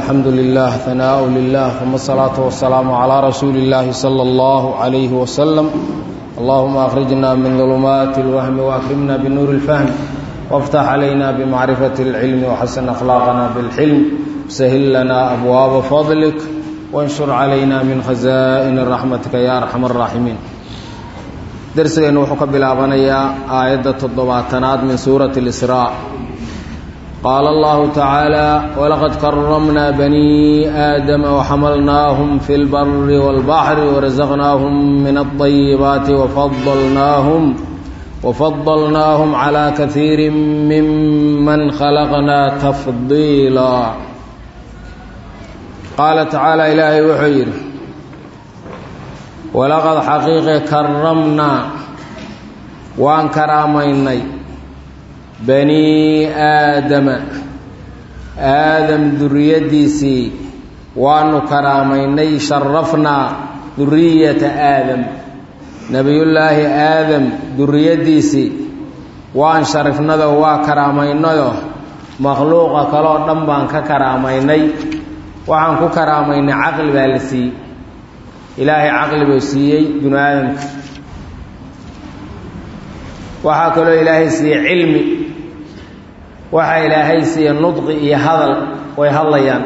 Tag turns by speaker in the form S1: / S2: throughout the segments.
S1: الحمد لله ثناء لله ثم الصلاة والسلام على رسول الله صلى الله عليه وسلم اللهم أخرجنا من ظلمات الوهم وأكرمنا بنور الفهم وافتح علينا بمعرفة العلم وحسن أخلاقنا بالحلم سهل لنا أبواب فضلك وانشر علينا من خزائن رحمتك يا أرحم الراحمين درسنا وحكى بالابانيا آية الضباطنات من سورة الإسراء قال الله تعالى ولقد كرمنا بني آدم وحملناهم في البر والبحر ورزقناهم من الطيبات وفضلناهم وفضلناهم على كثير ممن خلقنا تفضيلا قال تعالى إلهي وحير ولقد حقيقة كرمنا وان كراميني bani aadama aadam duriyaddiisii waanu karaamaynay sharafnaa duriyata aadam nebiyullaahi aadam duriyaddiisii waan sharifnado waa karaamaynayo makhluuqa kaloo dhan baan ka karaamaynay waxaan ku karaamaynay caqli baa la siiyey ilaahay caqli buu siiyey binu aadamka waxaa kaloo ilaahay siiyey cilmi waxaa ilaahay siiya nudqi iyo hadal way hadlayaan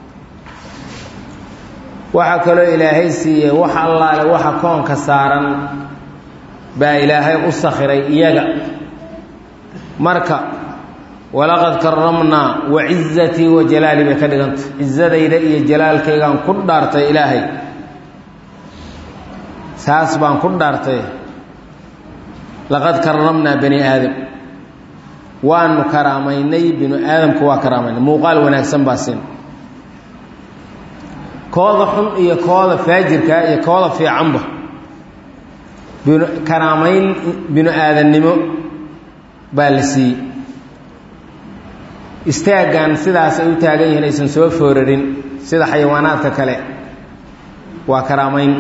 S1: waxaa kaloo ilaahay siiyey wax allaale waxa koonka saaran baa ilaahay u sakhiray iyaga marka walaqad karamnaa wa cizatii wa jalaali bay ka dhiganta cizadayda iyo jalaalkaygaan ku dhaartay ilaahay saas baan ku dhaartay laqad karamnaa bani aadam waanu karaamaynay binu aadamka waa karaamaynay muuqaal wanaagsan baa siin kooda xun iyo kooda faajirka iyo kooda fiicanba bin karaamayn binu aadannimo baa la siiyey istaaggan sidaas ay u taagan yihiin aysan soo foorarin sida xayawaanaadka kale waa karaamayn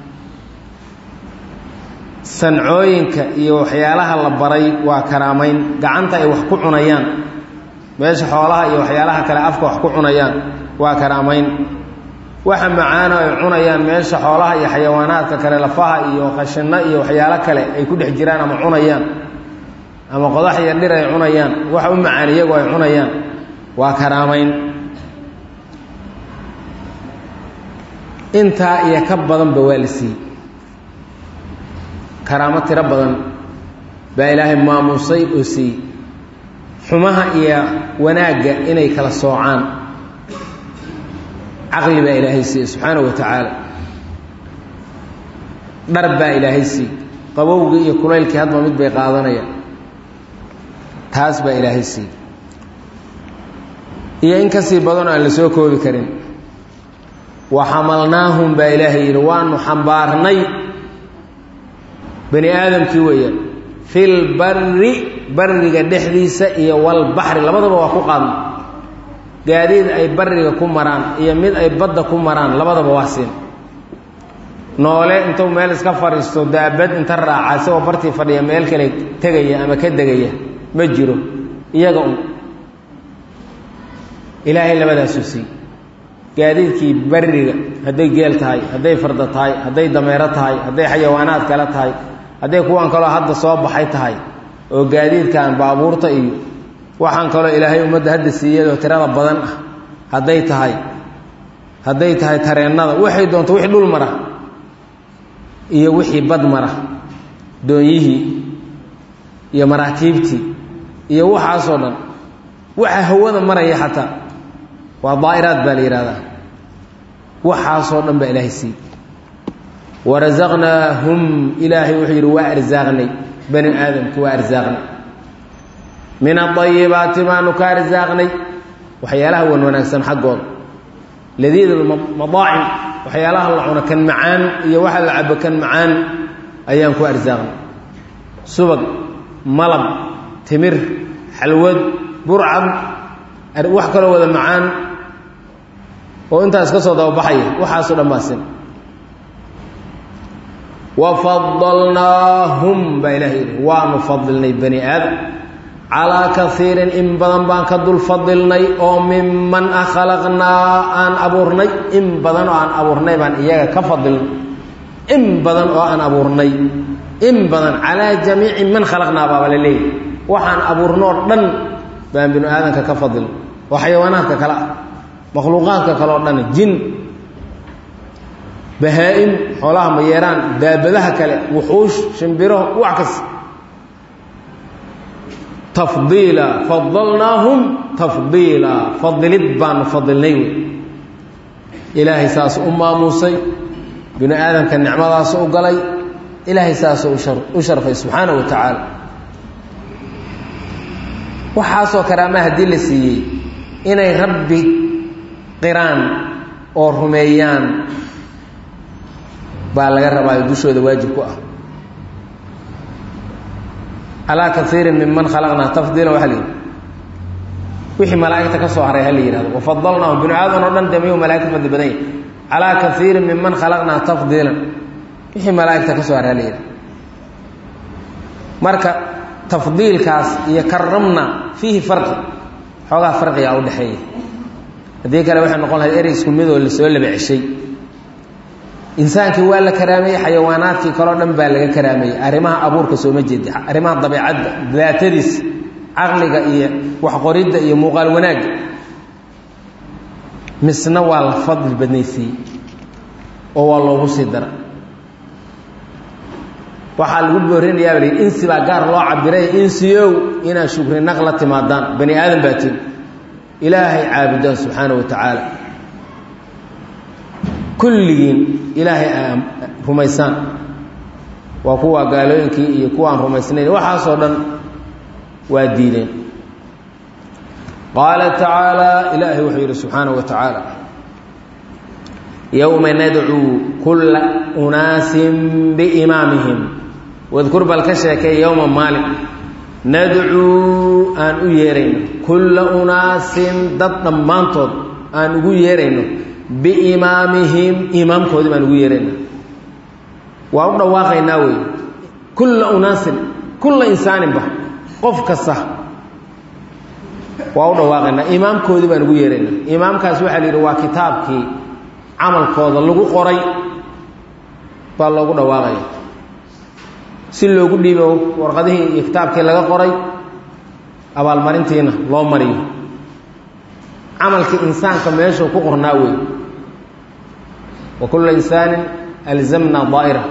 S1: sancooyinka iyo waxyaalaha la baray waa karaamayn gacanta ay wax ku cunayaan meesha xoolaha iyo waxyaalaha kale afka wax ku cunayaan waa karaamayn waxa macaano ay cunayaan meesha xoolaha iyo xayawaanaadka kale lafaha iyo qashinno iyo waxyaalo kale ay ku dhex jiraan ama cunayaan ama qodax iyo dhir ay cunayaan wax u macaan iyagoo ay cunayaan waa karaamayn intaa iyo ka badanba waa la siiyey karaamo tiro badan baa ilaahay maamuusay oo siiyey xumaha iyo wanaagga inay kala soocaan caqli baa ilaahay siiyey subxaanahu wa tacaala dhar baa ilaahay siiyey qabowgii iyo kulaylkii hadba mid bay qaadanayaan taas baa ilaahay siiyey iyo in kasii badan oo aan la soo koobi karin wa xamalnaahum baa ilaahay yidhi waanu xambaarnay bani aadamkii weeyaan fil barri barriga dhexdiisa iyo walbaxri labadaba waa ku qaadna gaadiid ay barriga ku maraan iyo mid ay badda ku maraan labadaba waa siin noole intuu meel iska fadhiisto daabad inta raaca isagoo bartii fadhiya meel kale tegaya ama ka degaya ma jiro iyaga un ilaahay labadaasuu siiy gaadiidkii barriga hadday geel tahay hadday farda tahay hadday dameero tahay hadday xayawaanaad kale tahay hadday kuwan kaloo hadda soo baxay tahay oo gaadiidkan baabuurta iyo waxaan kaloo ilaahay ummadda hadda siiyadoo tirada badan ah hadday tahay hadday tahay tareennada waxay doonto wixii dhul mara iyo wixii bad mara doonyihii iyo maraakiibtii iyo waxaasoo dhan waxa hawada maraya xataa waa daa'iraad baa la yidhahdaa waxaasoo dhan baa ilaahay siiyey warazaqnaahum ilaahay wuxuu yidhi waa arsaaqnay bani aadamki waa arsaaqnay min adayibaati baanu ka arsaaqnay waxyaalaha wan wanaagsan xaggooda ladiid madaacim waxyaalaha la cuno kan macaan iyo waxa la cabo kan macaan ayaan ku arsaaqnay subag malab timir xalwad burcad wax kaloo wada macaan oo intaas ka soo dababaxaya waxaasoo dhan baa sin wafadalnaahum baa ilahay yidhi waanu fadilnay bani aadam calaa kaiirin in badan baan ka dul fadilnay oo miman a khalaqnaa aan abuurnay in badan oo aan abuurnay baan iyaga ka fadilnay in badan oo aan abuurnay in badan calaa jamiici man khalaqnaa baaba la leeyahy waxaan abuurnoo dhan baan binu aadanka ka fadilnay oo xayawaanaadka kale ah makhluuqaadka kale oo dhan jin bahaa-im xoolaha mayeeraan daabadaha kale wuxuush shimbiro wax kas tafdiila fadalnaahum tafdiila fadilid baanu fadilnay wey ilaahay saas u maamuusay binu aadamka nicmadaas u galay ilaahay saasuu u sharfay subxaana wa tacaala waxaasoo karaama haddii la siiyey inay rabbi qiraan oo rumeeyaan baa laga rabaayo dushooda waajib ku ah calaa kaiirin minman khalaqnaa tafdiilan waxa la yidhi wixii malaa'igta ka soo haray ha la yihahdo wafadalnaahum binu aadan oo dhan de miyuu malaigta fadli badan yahy calaa kaiirin minman khalaqnaa tafdiilan wixii malaa'igta ka soo haray ha la yidhahdo marka tafdiilkaas iyo karamna fiihi farqi xoogaa farqigaa u dhexeeya haddii kale waxay noqon lahayd erey isku midoo lasoo laba ceshay insaankii waa la karaameeyey xayawaanaadkii kaleo dhan baa laga karaameeyey arrimaha abuurka sooma jeedi arrimaha dabeicadda daatadiisa caqliga iyo waxqoridda iyo muuqaal wanaagga misna waa la fadli badnaysiiyey oo waa loogu sii dara waxaa lagu boorinayaa bal insi baa gaar loo cabiray insiyow inaad shukri naq la timaadaan bani aadan baa tin ilaahay caabudaan subxaana wa tacaala kulligiin ilaahay aa rumaysaan waa kuwa gaalooyinkii iyo kuwa aan rumaysnayn waxaasoo dhan waa diideen qaala tacaala ilaahay wuxuu yidhi subxaanaه wa tacaala yowma nadcuu kulla unaasin biimaamihim wadkur bal ka sheekay yowma maalin nadcuu aan u yeerayno kulla unaasin dad dhammaantood aan ugu yeerayno biimaamihim imaamkoodii baan ugu yeerayna waa u dhawaaqaynaa wey kulla unaasin kulla insaaninba qof kasta waa u dhawaaqaynaa imaamkoodii baan ugu yeeraynaa imaamkaas waxaa la yidhi waa kitaabkii camalkooda lagu qoray baa loogu dhawaaqaya si loogu dhiibo warqadihii iyo kitaabkii laga qoray abaalmarintiina loo mariyo camalkii insaanka meeshuu ku qornaa wey wa kulla insaanin alzamna daa'ira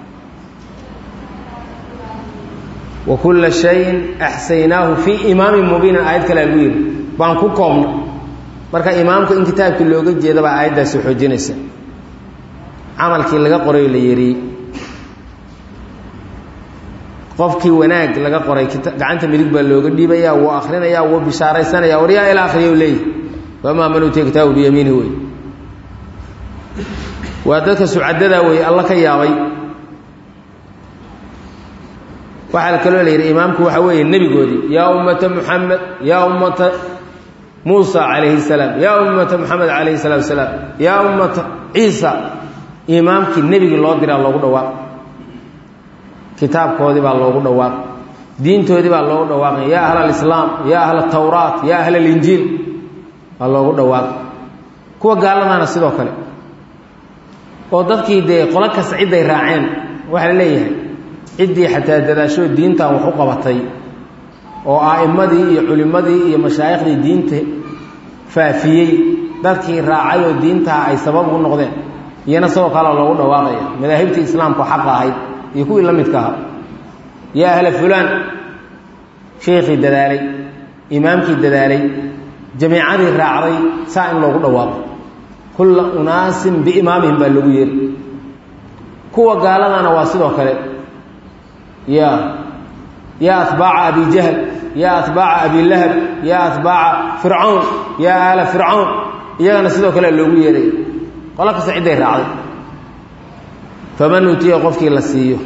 S1: wa kulla shayin axsaynaahu fii imaamin mubiinin aayad kale lagu yidhi baan ku koobna marka imaamka in kitaabkii looga jeeda baa aayaddaasi xoojinaysa camalkii laga qoray la yidhi qofkii wanaag laga qoray gacanta midig baa looga dhiibaya wuu akrinaya wuu bishaaraysanaya war yaa ila akriya leeyahy wamaa man utiya kitaabu biyamiinihi wey waa dadka sucadadaa wey alla ka yaabay waxaa kaloo la yidhi imaamku waxaa weeye nebigoodii yaa ummata muxamed yaa ummata muusa calayhi salaam yaa ummata moxamed calayhi salaatu wasalaam yaa ummata ciisa imaamkii nebigii loo diraa loogu dhawaaq kitaabkoodii baa loogu dhawaaq diintoodii baa loogu dhawaaqay yaa ahl alislaam yaa ahl atawraat yaa ahl alinjiil baa loogu dhawaaq kuwa gaaladaana sidoo kale oo dadkii dee qolo kasta cidday raaceen waxaa la leeyahay ciddii xataa dadaashoo diintan wax u qabatay oo a'immadii iyo culimmadii iyo mashaayikhdii diinta faafiyey dadkii raacay oo diintaa ay sabab ugu noqdeen iyana sidoo kale loogu dhawaaqaya madaahibtii islaamku xaqa ahayd iyo kuwii la midka ahaa yaa ahla fulaan sheekhii dadaalay imaamkii dadaalay jamiicadii raacday saa in loogu dhawaaqo kulla unaasin biimaamihim baa loogu yeeri kuwa gaaladana waa sidoo kale ya yaa atbaaca abi jahl yaa atbaaca abi lahab yaa atbaaca fircawn yaa aala fircawn iyagana sidoo kale loogu yeeray qolo kasta cidday raacday faman utiya qofkii la siiyo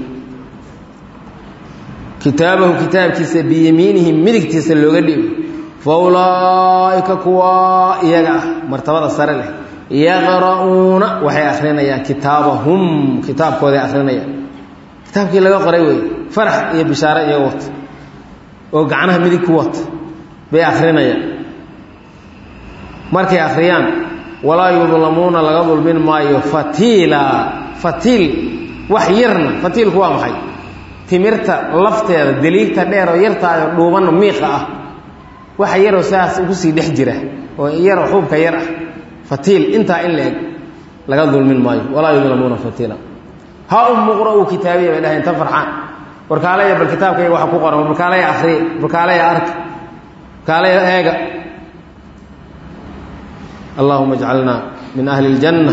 S1: kitaabahu kitaabkiisa biyamiinihi midigtiisa looga dhiibo fa ulaa'ika kuwa iyaga ah martabada sare leh yaqra'uuna waxay akrinayaan kitaabahum kitaabkooday akrinayaan kitaabkii laga qoray wey farax iyo bishaare iyaga wata oo gacnaha midig ku wata bay akrinayaan markay akhriyaan walaa yudlamuuna laga dulmin maayo fatiila fatiil wax yarna fatiilku waa maxay timirta lafteeda deliigta dheer oo yartaayo dhuubanna miiqa ah waxa yaroo sidaas ugu sii dhex jira oo yaroo xuubka yar ah fatiil intaa in la eg laga dulmin maayo walaa yudlamuuna fatiila ha umuqra'uu kitaabiya bay dhahay inta farxaan warkaalaya bal kitaabkayga waxa ku qoran barkaalaya akhriya barkaalaya arka barkaalaya eega allahuma ajcalna min ahli اljanna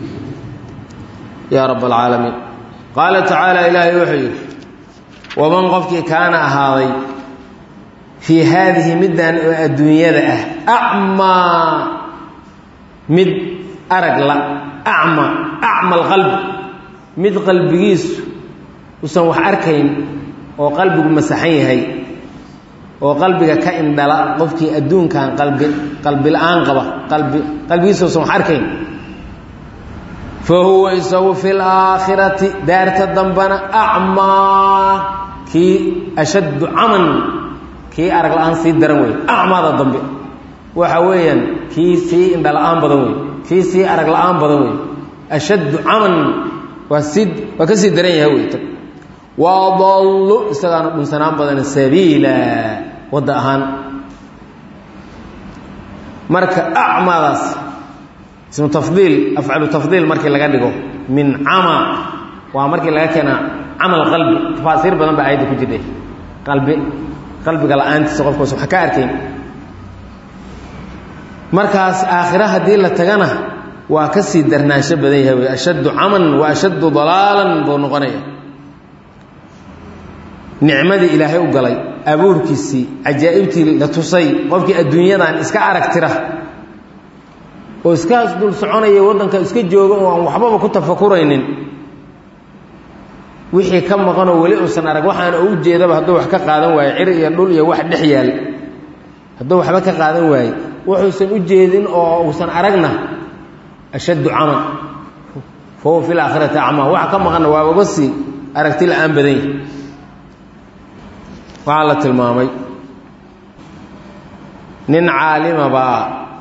S1: ya rab اlcaalamiin qaala tacaala ilaahay wuxuu yidhi waman qofkii kaana ahaaday fii haadihi middan oo adduunyada ah acmaa mid arag la acma acma alqalbi mid qalbigiisu usan wax arkayn oo qalbigu masaxan yahay oo qalbiga ka indhala qofkii adduunkan qalbi qalbi la-aan qaba qalbi qalbigiisa usan wax arkayn fa huwa isagu fi laakhirati daarta dambana acmaa kii ashaddu caman kii arag la-aan sii daran wey acmaada dambe waxa weeyaan kii sii indha la-aan badan wey kii sii arag la-aan badan wey ashaddu caman waa sii waa ka sii daran yahay wey wadallu isagaana dhunsanaan badan sabiila wadda ahaan marka acmaadaas ismu tafdiil afcalu tafdiil markii laga dhigo min cama waa markii laga keena camal qalbi tafaasiir badan baa ayadda ku jirtay qalbi qalbiga la-aantiisa qofkaas wax ka arkayn markaas aakhira haddii la tagana waa ka sii darnaansho badan yahay wey ashaddu caman wa ashaddu dalaalan buu noqonaya nicmadii ilaahay u galay abuurkiisii cajaa'ibtii la tusay qofkii adduunyadan iska arag tira oo iskaas dul soconaya waddanka iska jooga oo aan waxbaba ku tafakuraynin wixii ka maqanoo weli uusan arag waxaana u jeedaba hadduu wax ka qaadan waayo cir iyo dhul iyo wax dhex yaal hadduu waxba ka qaadan waaye wuxuusan u jeedin oo uusan aragna ashaddu caman fa huwa fi laakhirati acmaa waxa ka maqanna waa uga sii aragti la-aan badan yahi waxaa la tilmaamay nin caalima baa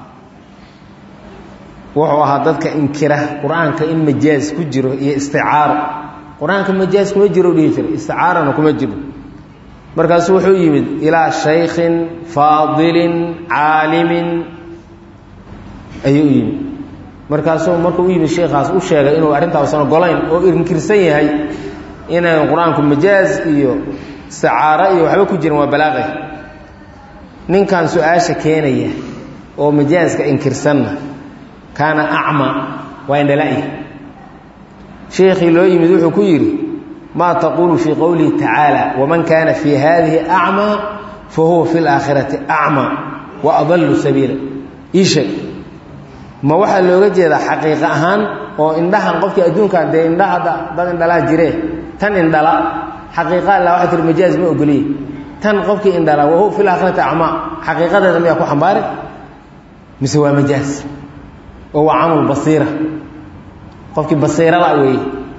S1: wuxuu ahaa dadka inkira qur-aanka in majaaz ku jiro iyo isticaaro qur-aanka majaaz kuma jiro dhihi jira isticaarana kuma jiro markaasu wuxuu yimid ilaa shaykhin faadilin caalimin ayuu u yimid markaasuu markuu u yimid sheikhaas u sheegay inuu arrintaasan ogolayn oo inkirsan yahay inayn qur-aanku majaaz iyo isticaaro iyo waxba ku jirin waa balaaqay ninkan su-aasha keenaya oo majaaska inkirsanna kaana acma waa indhala-y sheekhii loo yimid wuxuu ku yidhi maa taquulu fii qowlihi tacaala waman kaana fii haadihi acmaa fa huwa fi laakhirati acmaa wa adallu sabiila ii sheeg ma waxaa looga jeedaa xaqiiqa ahaan oo indhahan qofkii adduunkan dee indhaha dad indhalaa jiree tan indhala xaqiiqa alla waxay tihi majaaz ma ogoliye tan qofkii indhala wahuwa fi laakhirati acmaa xaqiiqadeeda miyaa ku xambaari mise waa majaaz oo waa camal basiira qofkii basiirada weeye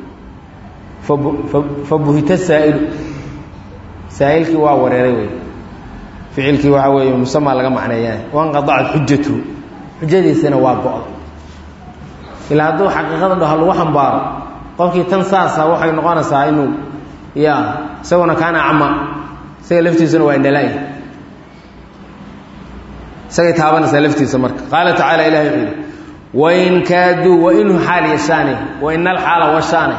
S1: fa buhita saa'ilu saa'ilkii waa wareeray wey ficilkii waxaa weeye musamaa laga macneeyaa wanqadacat xujatuhu xujadiisana waa go-da ilaa hadduu xaqiiqada dhaho lagu xambaaro qofkii tan saasa waxay noqonaysaa inuu ya isaguna kaana acma isaga laftiisuna waa indhala-y isagay taabanaysaa laftiisa marka qaala tacaala ilahi wuxuu yidhi wain kaaduu wainhu xaal yashaane waina alxaala washaane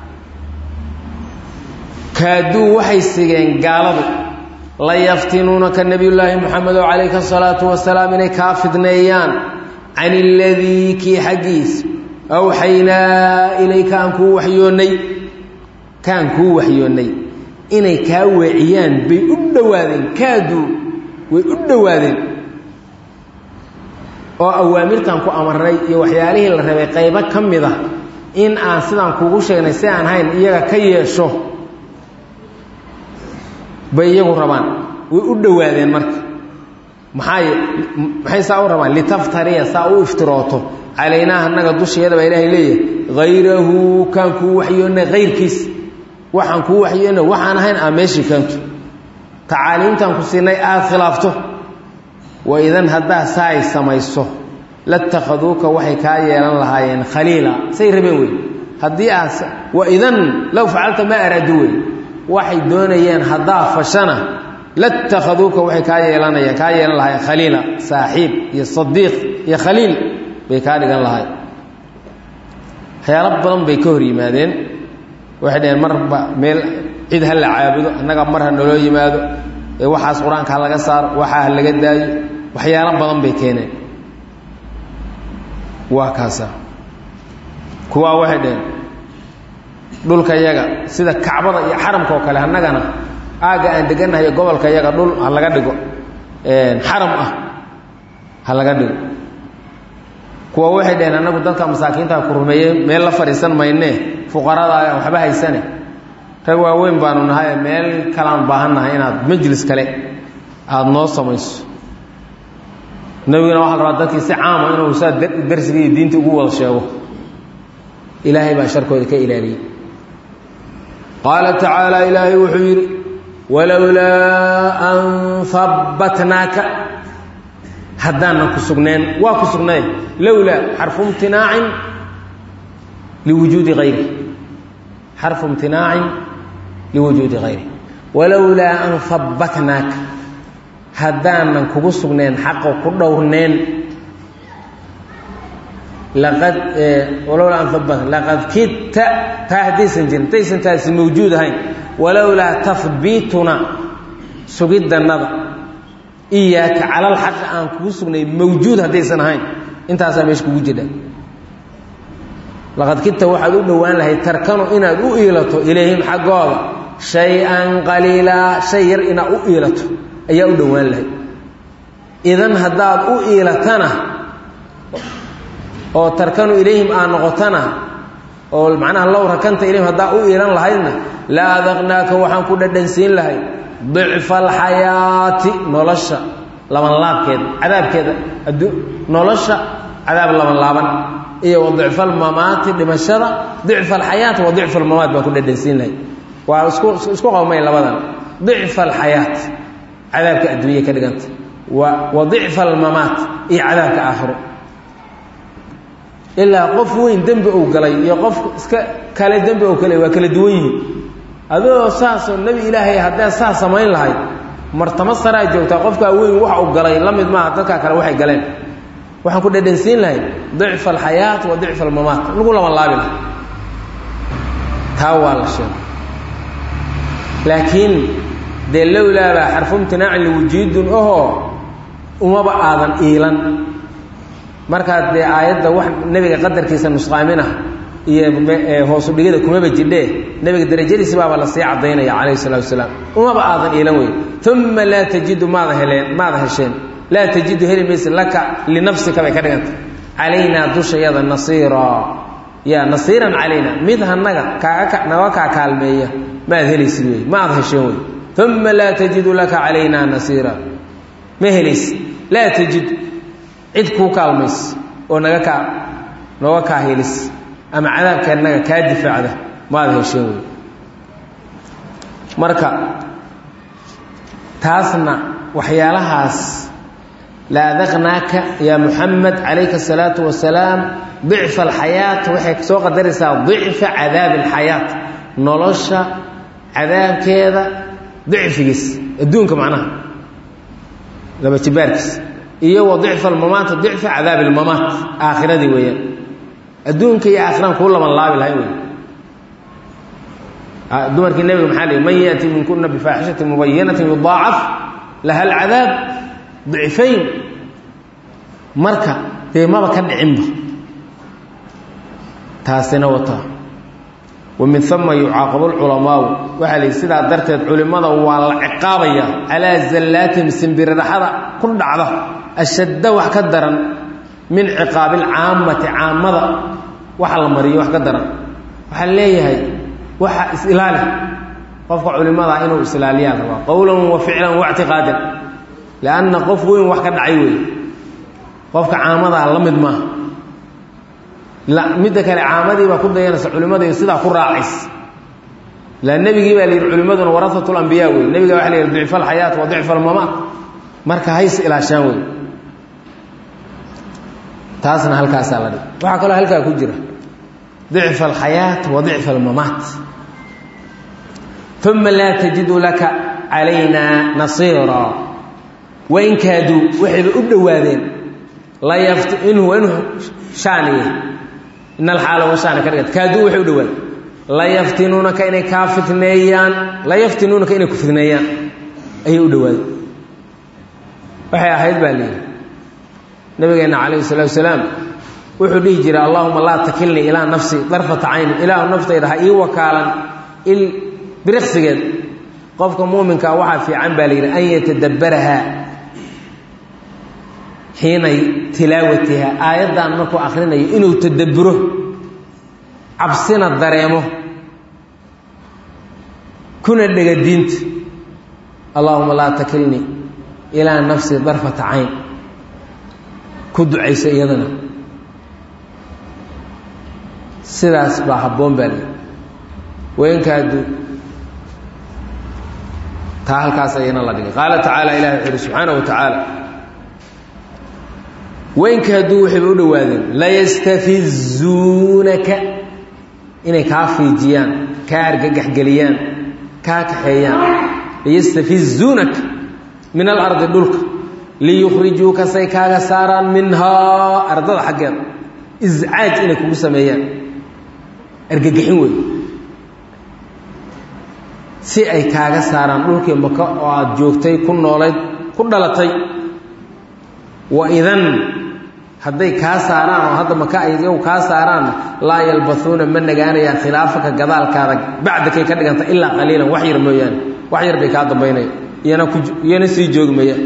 S1: kaaduu waxay sigeen gaaladu la yaftinuunaka nebiyullaahi moxamedo calayka asalaatu wasalaam inay kaa fidneeyaan can iladii kii xaggiis awxaynaa ilayka aan kuu waxyoonnay kaan kuu waxyoonnay inay kaa weeciyaan bay u dhowaadeen kaaduu way u dhowaadeen oo awaamirtan ku amarnay iyo waxyaalihii la rabay qaybo ka mid a in aan sidaan kuugu sheegnay si aan hayn iyaga ka yeesho bay iyagu rabaan way u dhowaadeen marka maxay maxay saa u rabaan litaftariya saa u iftirooto calaynaa annaga dusheeda baa ilaahay leeyahay hayrahu kaan kuu waxyoonnay hayrkiis waxaan kuu waxyoonnay waxaan ahayn aa meeshii kaantu tacaaliimtan ku siinay aada khilaafto wa idan haddaa saa ay samayso latakhaduuka waxay kaa yeelan lahaayeen khaliila say rabeen wey haddii aad wa idan low facalta maa araadu wey waxay doonayeen haddaa fashana latakhaduuka waxay kaa yeelanayeen kaa yeelan lahaayeen khaliila saaxiib iyo sadiiq iyo khaliil bay kaa dhigan lahay waxyaalo badan bay ka hor yimaadeen waxay dhaheen marba meel cid ha la caabudo annaga mar ha naloo yimaado ee waxaas qur-aanka ha laga saaro waxaa ha laga daayo waxyaalo badan bay keeneen waa kaasa kuwaa waxay dhaheen dhulka yaga sida kacbada iyo xaramka oo kale annagana aagga aan degannahay gobolka yaga dhul ha laga dhigo xaram ah ha laga dhigo kuwa waxay dhaheen annagu dadka masaakiinta ku rumeeye meel la fadhiisan maynee fuqarada aan waxba haysane rag waaweyn baanu nahay meel kalaan baahannahay inaad majlis kale aada noo samayso nebiguna waxaa la rabaa dadkii si caama inuu saa darsiga iyo diinta ugu wada sheego ilaahay baa sharkooda ka ilaaliyey qaala tacaala ilaahay wuxuu yidhi walowlaa an habbatnaaka haddaanan ku sugneen waa ku sugnay lowlaa xarfu imtinaacin liwujuudi hayri xarfu imtinaacin liwujuudi hayri walowlaa an habbatnaaka haddaanan kugu sugneen xaqa ku dhowrneen laqad walowlaa an habbat laqad kidta taa haddaysan jirin haddaysan taasi mawjuud ahayn walowlaa tahbiituna sugiddannada iyaaka calal xaqi aan kugu sugnay mawjuud haddaysan ahayn intaasaa meesha kugu jidha laqad kidta waxaad u dhowaan lahayd tarkanu inaad u iilato ilayhim xaggooda shay-an qaliilaa shay yar inaad u iilato ayaa u dhowaan lahayd idan haddaad u iilatana oo tarkanu ilayhim aad noqotana oo macnaha low rakanta ilayhim haddaa u iilan lahaydna la adaqnaaka waxaan ku dhadhansiin lahayd dicfa alxayaati nolosha labanlaabkeeda cadaabkeeda addu nolosha cadaab labanlaaban iyo wa dicfa almamaati dhimashada dicfa alxayaat wa dicfa almamaat baan ku dhadhansiin lahayd waa isku isku qawmay labadan dicfa alxayaat cadaabka adduunya ka dhiganta wa wa dicfa almamaat iyo cadaabka aakhiro ilaa qof weyn dembi uu galay iyo qof iska kale dembi uu galay waa kala duwan yihiin adoo saasoo nebi ilaahay haddee saa samayn lahayd martamo saraa joogtaa qofkaa weyn wax uu galay la mid maaha dadkaa kale waxay galeen waxaan ku dhadhansiin lahayd dicfa alxayaat wa dicfa almamaat lagu laban laabi lahay taa waa la sheegay laakiin dee lowlaabaa xarfu imtinaacin liwujuudun ahoo umaba aadan iilan markaad dee aayadda wax nebiga qadarkiisa nusqaamin ah iyo hoosu dhigida kumaba jidhee nebiga darajadiisi baaba lasii caddaynaya calayhi salatu wasalaam umaba aadan iilan wey uma laa tajidu maada heleen maada hesheen laa tajidu heli mayse laka linafsika bay ka dhiganta calaynaa dushayada nasiira ya nasiiran calayna mid hanaga kaaga naga kaa kaalmeeya maad helaysid wey ma aad hesheen wey uma laa tajidu laka calaynaa nasiira ma helaysid laa tajid cid kuu kaalmays oo naga kaa nooga kaa helis ama cadaabkeennaga kaa difaacda maad hesheen wey marka taasna waxyaalahaas la adaqnaaka yaa muxamed calayka asalaatu wasalaam dicfa alxayaat waxay soo qadaraysaa dicfa cadaabi alxayaat nolosha cadaabkeeda dicfigiis adduunka macnaha laba jibaarkiis iyo wa dicfa almamaata dicfa cadaabi almamaat aakhiradii weeyaan adduunka iyo aakhiraan kuu laban laabi lahay wey dumarkii nebiga maxaa lihi man yaأti minkuna bifaaxishati mubayinati yudaacaf laha alcadaab dicfayn marka dee maba ka dhicinba taasina wataa wa min uma yucaaqabu lculamaau waxaa lihi sidaa darteed culimmada waa la ciqaabaya calaa zallaatihim simbiriraxada ku dhacda ashadda wax ka daran min ciqaabi alcaammati caamada waxa la mariyo wax ka daran waxaa leeyahay waxa is-ilaali qofka culimada inuu is-ilaaliyaa rabaa qowlan wa ficlan wa ictiqaadan lianna qof weyn wax ka dhacay weeye qofka caamadaa la mid maaha midda kale caamadii baa ku dayanaysa culimadii sidaa ku raacays ilaa nebigii baa la yidhi culimmaduna warahatu lambiyaa wey nebiga waxa la yidhi dicfa alxayaat wa dicfa almamaat marka hays ilaashaan wey taasna halkaasaa la dhig waxaa kaloo halkaa ku jira dicfa alxayaat wa dicfa almamaat uma laa tajidu laka calaynaa nasiira wain kaaduu waxayba u dhowaadeen layafti inhu inhu shaaniye in alxaala wa shaani ka dhigata kaaduu waxay u dhowaadeen layaftinuunaka inay kaa fitneeyaan layaftinuunaka inay ku fitneeyaan ayay u dhowaadeen waxay ahayd baa layidhi nabigeenna calayhi salaatu wasalaam wuxuu dhihi jiray allahuma laa takilnii ilaa nafsi darfata cayni ilaahu naftayda ha ii wakaalan il biriqsigeed qofka muuminkaa waxaa fiican baa la yidhi an yatadabbaraha xiina tilaawatiha aayaddan markuu akhrinayo inuu tadabburo cabsina dareemo kuna dhega diinta allahuma laa takilnii ilaa nafsi darfata cayn ku ducaysa iyadana sidaas baa habboon baa lii waynkaadu taa halkaas ayana la dhigay qaala tacaala ilahi wuxu uhi subxaana wa tacaala weynka hadduu waxayba u dhowaadeen layastafizuunaka inay kaa fiijiyaan kaa argagaxgeliyaan kaa kaxeeyaan layastafizuunaka min alardi dhulka liyukhrijuuka say kaaga saaraan minhaa ardada xaggeeda iscaaj inay kugu sameeyaan argagaxin wey si ay kaaga saaraan dhulkii maka oo aada joogtay ku noolayd ku dhalatay wa idan hadday kaa saaraan oo hadda maka ay iyagu kaa saaraanna laa yalbauuna ma nagaanayaan khilaafaka gadaalkaada bacdakay ka dhiganta ilaa qaliilan wax yar mooyaane wax yar bay kaa dambaynaya iyana ku iyana sii joogi mayaan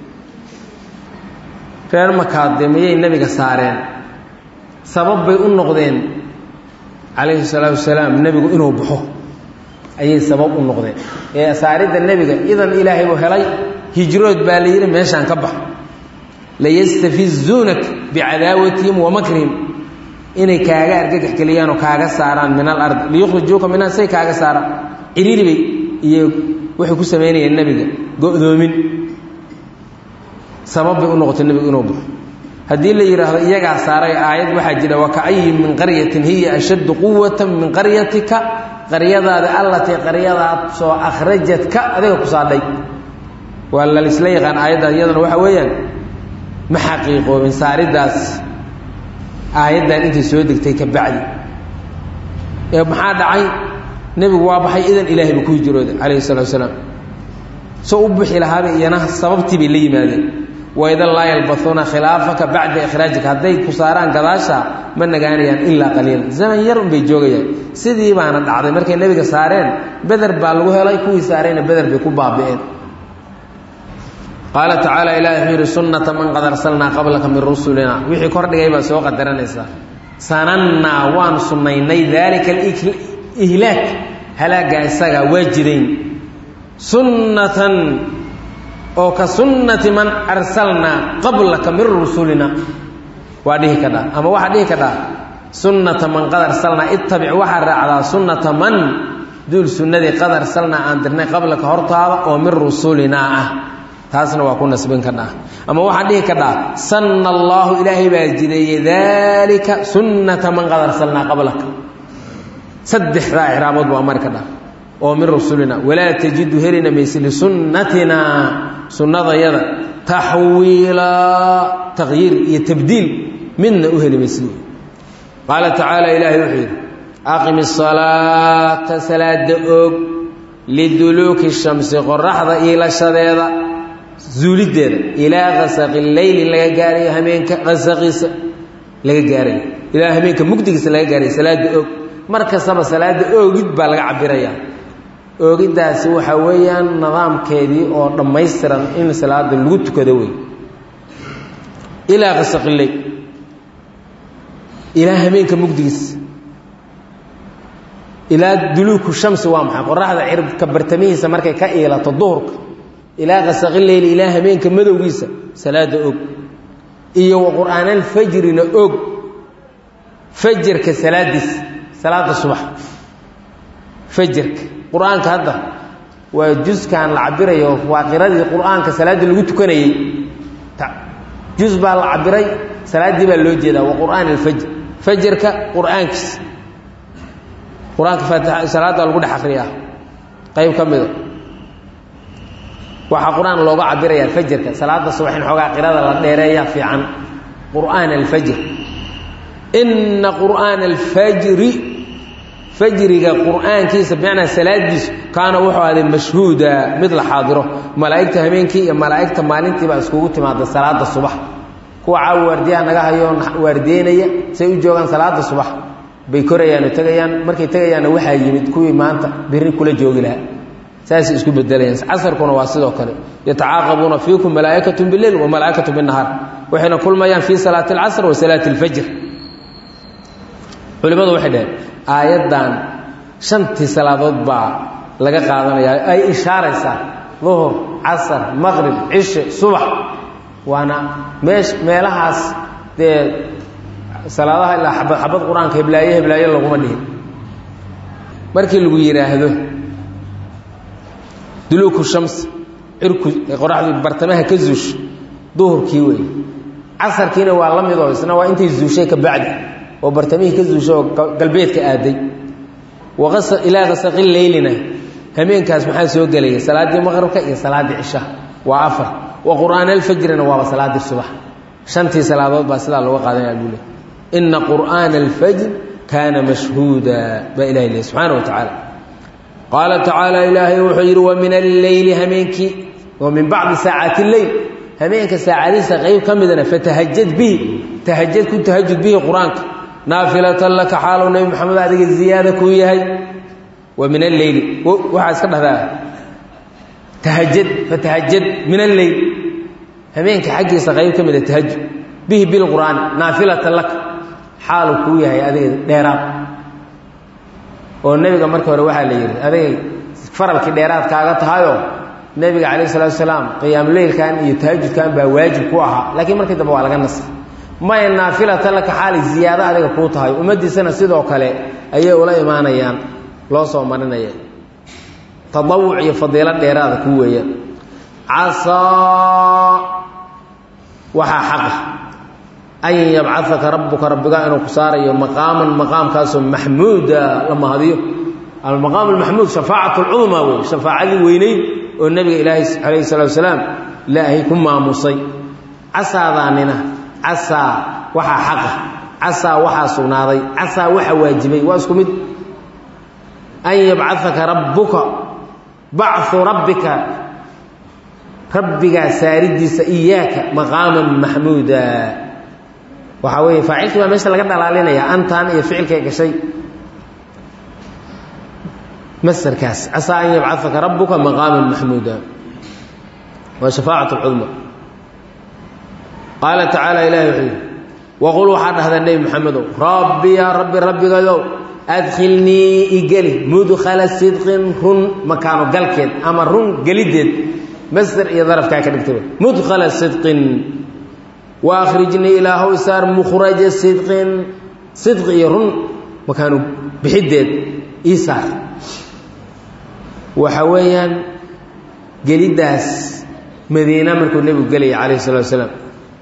S1: reer makaade mayay nebiga saareen sabab bay u noqdeen calayhi salaatu wasalaam nebigu inuu baxo ayay sabab u noqdeen ee saaridda nebiga idan ilaahay buu helay hijrood baa la yidhi meeshaan ka bax layastafizuunak bicadaawatihim wa makrihim inay kaaga argagax geliyaan oo kaaga saaraan min alardi liyukhrijuuka minha say kaaga saaraan ciriiribay iyo waxay ku samaynayeen nebiga go-doomin sabab bay u noqotay nebigu inuu baxo haddii la yidhaahdo iyagaa saaray aayad waxaa jira wakaayin min qaryatin hiya ashaddu quwata min qaryatika qaryadaada allatii qaryadaad soo akhrajadka adiga ku saadhay waa lalisla yaqaan aayaddaas iyadana waxaa weeyaan ma xaqiiqoobin saariddaas aayaddan intay soo degtay ka bacdi ee maxaa dhacay nebigu waa baxay idan ilaahay ba ku hijrooday calayhi salatu wasalaam soo u bixi lahaaba iyana sababtii bay la yimaadeen waidan laa yalbauuna khilaafaka bacda ikhraajika hadday ku saaraan gadaasha ma nagaanayaan ilaa qaliila zaman yar unbay joogayaan sidii baana dhacday markay nebiga saareen beder baa lagu helay kuwii saarayna beder bay ku baabi'een qaala tacaala ilahi wuxuu yidhi sunnata man qad arsalnaa qablaka min rusulina wixii kordhigay baa soo qadaranaysaa sanannaa waan sunnaynay daalika alihlaak halaaggaa isagaa waa jidayn sunnatan oo ka sunnati man arsalnaa qablaka min rusulina waa dhihi kadhaa ama waxaa dhihi kadhaa sunnata man qad arsalnaa ittabic waxaa raacdaa sunnata man duul sunnadii qad arsalnaa aan dirnay qablaka hortaada oo min rusulinaa ah taasna waa ku nasbin kadhaa ama waxaa dhihi kadhaa sanna allaahu ilaahay baa jideeyey daalika sunnata man qad arsalnaa qablaka saddexdaa icraabood baa mari kadhaa oo min rusulina walaa tajidu helina mayse lisunnatina sunnadayada taxwiilaa taqyiir iyo tabdiil midna u heli maysid qaala tacaala ilaahay wuxuu yidhi aqim isalaata salaada oog liduluuki shamsi qoraxda iilashadeeda zuulideeda ilaa kasaqi leyli laga gaarayo hameenka qasaqiisa laga gaarayo ilaa hameenka mugdigiisa laga gaarayo salaada oog mar kastaba salaada oogid baa laga cabirayaa oogiddaasi waxaa weeyaan nidaamkeedii oo dhammaystiran in salaada lagu tukado wey ilaa qasaqiley ilaa hameenka mugdigiisa ilaa duluuku shamsi waa maxay qoraxda cirka bartamihiisa markay ka iilato duhurka ilaa qasaqileyli ilaa hameenka madowgiisa salaada og iyo wa qur'aanalfajrina og fajarka salaadiisa salaada subax fajarka qur-aanka hadda waa juskan la cabirayo waa qiradii qur-aanka salaaddii lagu tukanayey jus baa la cabiray salaaddii baa loo jeedaa waa qur'aan alfajr fajarka qur-aankiisa qur-aanka faatixa salaadda lagu dhex akriyaa qayb ka mida waxaa qur-aan looga cabirayaa fajarka salaada subax in xoogaa qirada la dheereeya fiican qur'aan alfajr ina qur'aana alfajri fajriga qur'aankiisa bimacnaa salaadiisu kaana wuxuu ahday mashhuuda mid la xaadiro malaa'igta habeenkii iyo malaa'igta maalintii baa iskugu timaada salaada subax kuwa caawa waardiyaha naga hayo waardiyeynaya say u joogaan salaada subax bay korayaan oo tegayaan markay tegayaanna waxaa yimid kuwii maanta biri kula joogi lahaa saasay isku bedelayaan casarkuna waa sidoo kale yatacaaqabuuna fiikum malaa'ikatu bileil wa malaa'ikatu binahaar waxayna kulmayaan fii salaati alcasr wa salaati alfajr culimmadu waxay dhaheen aayaddan shantii salaadood baa laga qaadanayaa ay ishaaraysaa duhur casar maqrib cishe subax waana meesh meelahaas dee salaadaha ilaa xabad xabad qur-aanka heblaaye heblaaye laguma dhihin markii lagu yidhaahdo duluuku shams cirku qoraxdii bartamaha ka zuusho duhurkii weeye casarkiina waa la midoo isna waa intay zuushay ka bacdi oo bartamihii ka zuushay oo galbeedka aaday waqasa ilaa qasaqi leylina hameenkaas maxaa soo gelaya salaaddii maqribka iyo salaaddii cishaha waa afar wa qur'aan alfajrina waaba salaaddii subax shantii salaadood baa sidaa looga qaadanaya buu leh ina qur'aana alfajr kaana mashhuuda baa ilahi leh subxaana wa tacaala qaala tacaala ilaahay wuxuu yidhi wa min alleyli hameenkii wa min bacdi saacaati lleyl hameenka saacadiisa qayb ka midana fatahajad bihi tahajad ku tahajud bihi qur-aanka naafilatan laka xaalow nebi maxamed adiga ziyaada kuu yahay wa min alleyli waxaa iska dhahdaa tahajad fatahajad min alleyl hameenka xaggiisa qayb ka mida tahajud bihi bilqur'aani naafilatan laka xaalu kuu yahay adiga dheeraad oo nebiga marka hore waxaa la yidhi adigay faralkii dheeraad kaaga tahayoo nebiga calayh salatu salaam qiyaamuleylkan iyo tahajudkan baa waajib ku ahaa laakiin markii dambe waa laga nasay maya naafilatan laka xaali ziyaado adiga kuu tahay ummaddiisana sidoo kale ayay ula imaanayaan loo soo marinaya tadawuc iyo fadiilo dheeraada kuu weeyaan casaa waxaa xaqa an yabcadaka rabbuka rabbiga inuu ku saarayo maqaaman maqaamkaasoo maxmuuda la mahadiyo almaqaam almaxmuud shafaacat lcudmaa wey shafaacadii weyneyd oo nebiga ilaahay calayhi salatu wasalaam ilaahay ku maamusay casaadaanina casaa waxaa xaqa casaa waxaa sugnaaday casaa waxa waajibay waa isku mid an yabcadaka rabbuka bacu rabbika rabbigaa saaridiisa iyaaka maqaaman maxmuuda waxaa weeye faacilkii baa meesha laga dhalaalinaya antan iyo ficilkay gashay masarkaas casaa an yabcadaka rabbuka maqaaman maxmuuda waa shafaacat lcudma qaala tacaala ilahi wuxuu yidhi waqul waxaa dhahdaa nebi maxamedow rabbi yaa rabbi rabbigayow adkhilnii igeli mudkhala sidqin run makaano galkeed ama run geliddeed masder iyo darafkaa ka dhigtay mudkhala sidqin wa akhrijnii ilaahow isaar mukhraja sidqin sidqi iyo run makaanu bixiddeed ii saar waxa weeyaan geliddaas madiina markuu nebigu gelayay calayh salatu wasalaam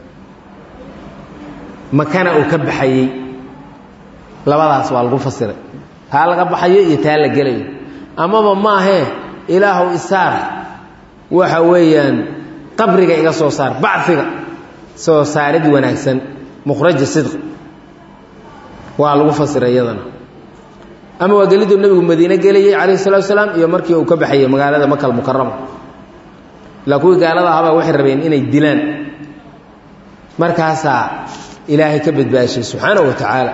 S1: makana uu ka baxayey labadaas waa lagu fasiray taa laga baxayo iyo taa la gelayo amaba maahee ilaahow isaar waxa weeyaan qabriga iga soo saar baciga soo saarid wanaagsan mukhraja sidqi waa lagu fasiray iyadana ama waa geliduu nebigu madiine gelayey calayhi salatu wasalaam iyo markii uu ka baxayey magaalada makal mukarama ilaa kuwii gaalada ahabaa waxay rabeen inay dilaan markaasaa ilaahay ka badbaashay subxaanahu wa tacaala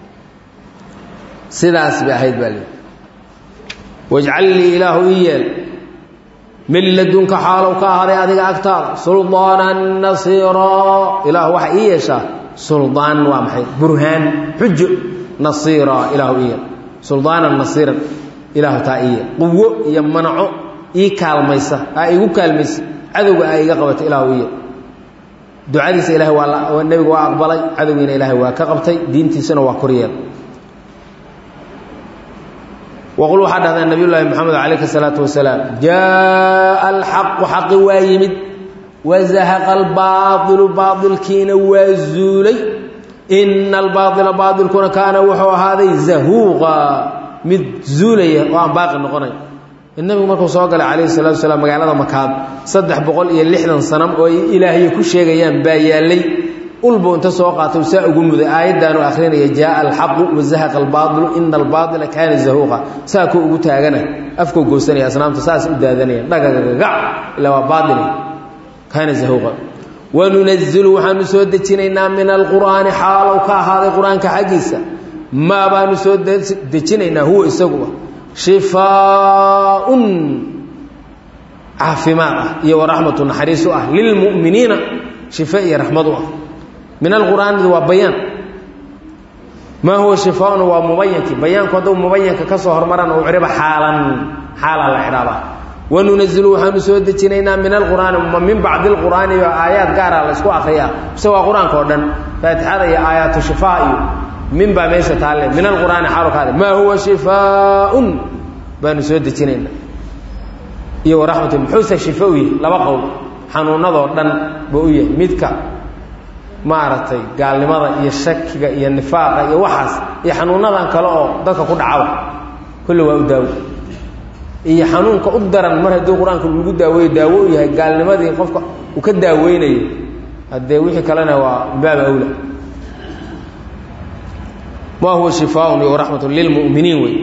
S1: sidaas bay ahayd baa lii wajcal lii ilaahu ii yeel min ladunka xaalow ka ahaaday adiga agtaada suldaanan nasiiraa ilaahu waxaa ii yeeshaa suldaan waa maxay burhaan xujo nasiiraa ilaahu ii yeel suldaanan nasiiran ilaahu taa ii yeel quwo iyo manaco ii kaalmaysa aa igu kaalmaysa cadowga aa iga qabata ilaahu ii yeel ducadiisa ilahay waa nebigu waa aqbalay cadowgiina ilaahay waa ka qabtay diintiisana waa koryeel waqul waxaa dhahdaa nabiy llaahi moxamed calayhi الsalaatu wasalaam jaءa alxaqu xaqi waa yimid wazahaqa albaaطilu baailkiina waa zuulay ina albaaila baailkuna kaana wuxuu ahaaday zahuuqa mid zuulaya oo aan baaqi noqonay nabigu markuu soo galay calayhi salatu wasalaam magaalada makaad saddex boqol iyo lixdan sanam oo ay ilaahay ku sheegayaan baa yaallay ulbu inta soo qaatay saa ugu muday aayaddaanu akhrinaya jaaa alxaqu wazahaqa albaaطilu ina albaaila kaana zahuuqa saa kuu ugu taagana afkuu goosanaya asnaamta saas u daadanaya dhagagagac ilaa waa baail kaana zahuuqa wanunazilu waxaanu soo dejinaynaa min alqur'aani xaalow ka ahaaday qur-aanka xaggiisa maa baanu soo dejinaynaa huwa isaguba shifaaun caafimaad ah iyo waraxmatu naxariis u ah lilmu'miniina shife iyo raxmad u ah min alqur'aanidi waa bayaan maa huwa shifaaun waa mubayankii bayaanku hadduu mubayanka ka soo hormarana uu cidhiba xaalan xaalaa la xidhaabaa wanunazilu waxaanu soo dejinaynaa min alqur'aani ma min bacdi lqur'aani iyo aayaad gaara la ysku akriyaa mise waa qur-aanka oo dhan faatixada iyo aayaatu shifaa iyo min baa meesha taalle min alqur'aani xaalo kaade maa huwa shifaaun baanu soo dejinaynaa iyo waraxmatu muxuuse shife u yahay laba qowl xanuunadoo dhan buu u yahay midka maaragtay gaalnimada iyo shakiga iyo nifaaqa iyo waxaas iyo xanuunadan kale oo dadka ku dhacaba kulli waa u daawo iyo xanuunka u daran mar haddii qur-aanka lagu daaweeyo daawo u yahay gaalnimadii qofka uu ka daaweynayo haddee wixii kalena waa baab awla ma huwa shifaaun iyo raxmatun lilmu'miniin wey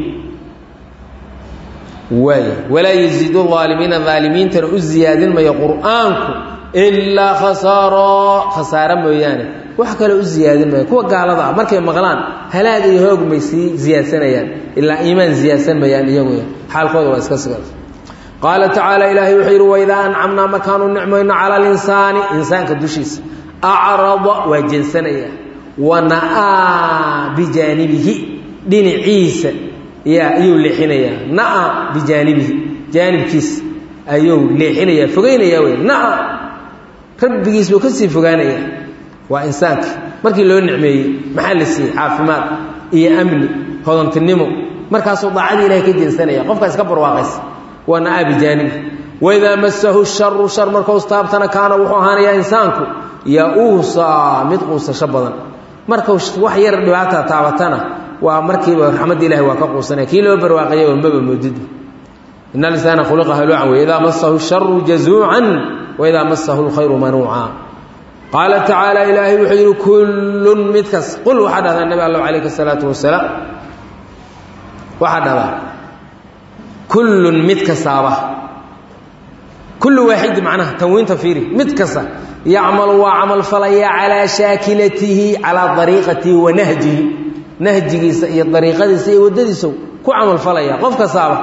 S1: waay walaa yaziidu aalimiina aalimiintana u ziyaadin mayo qur'aanku ilaa khasaaro khasaaro mooyaane wax kale u ziyaadin mayo kuwa gaalada ah markay maqlaan halaag iyo hoog may sii ziyaadsanayaan ilaa iimaan ziyaadsan mayaan iyagu xaalkooda waa iska siga qaala tacaala ilaahay wuxuu yidhi waidaa ancamnaa markaanu nicmayno cala alinsaani insaanka dushiisa acrada waa jeensanaya wana'aa bijaanibihi dhinaciisa ya ayuu leexinayaa na'a bijaanibihi jaanibkiisa ayuu leexinayaa fogeynaya wey na'a rabbigiis buu ka sii fogaanaya waa insaanka markii loo nicmeeyey maxaa la siiyey caafimaad iyo amni hodantinimo markaasuu daacadii ilahay ka jeensanaya qofkaa iska barwaaqaysa waa na'a bijaanibihi waidaa masahu sharu shar markuu istaabtana kaana wuxuu ahaanayaa insaanku ya-uusaa mid quusasho badan markuu wax yar dhibaata taabatana waa markiiba raxmadda ilahi waa ka quusanaya kii loo barwaaqayaba maba moodid in alinsana khuliqa haluucan wey idaa masahu sharu jazuucan waidaa masahu lkhayru manuuca qaala tacaala ilaahay wuxuu yidhi kullun mid kas qul waxaa dhahdaa nabi alla calayhi salaatu wasalaam waxaa dhahdaa kullun mid kastaaba kullu waaxidi macnaha tanwiinta fiiri mid kasta yacmalu waa camal falaya calaa shaakilatihi calaa dariiqatihi wa nahjihi nahjigiisa iyo dariiqadiisa iyo waddadiisa ku camal falaya qof kastaaba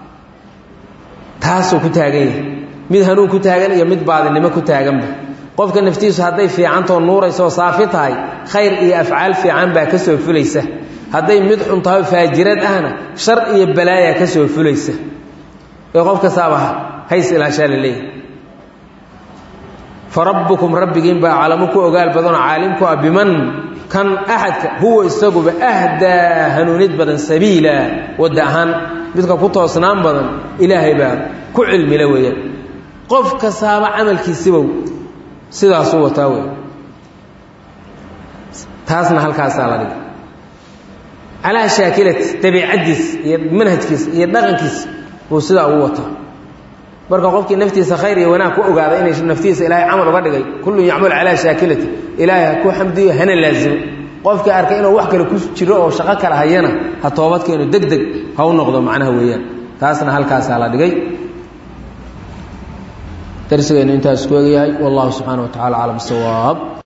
S1: taasuu ku taagan yahay mid hanuun ku taagan iyo mid baadinimo ku taaganba qofka naftiisu hadday fiicantao nuuraysaoo saafi tahay khayr iyo afcaal fiican baa ka soo fulaysa hadday mid xun tahay faajirad ahna shar iyo balaaya ka soo fulaysa ee qof kastaaba hays ilaashaa la leeyahay farabbukum rabbigiin baa aclamu ku ogaal badanoo caalimku ah biman kan axadka huwa isaguba ahdaa hanuunid badan sabiila wadda ahaan midka ku toosnaan badan ilaahay baa ku cilmila weeyaan qof kastaaba camalkiisibow sidaasuu wataa wey taasna halkaasaa la dhigay calaa shaakilati dabiicaddiis iyo manhajkiisa iyo dhaqankiisa buu sidaa ugu wataa marka qofkii naftiisa khayr iyo wanaag ku ogaada inay naftiisa ilaahay camal uga dhigay kullun yacmalu calaa shaakilati ilaahay ha ku xamdiyo hana laazimo qofkii arkay inuu wax kale ku jiro oo shaqo kale hayana ha toobadkeenu deg deg ha u noqdo macnaha weeyaan taasna halkaasaa la dhigay darsigeennu intaas ku egyahay wallahu subxaana wa tacala aclam sawaab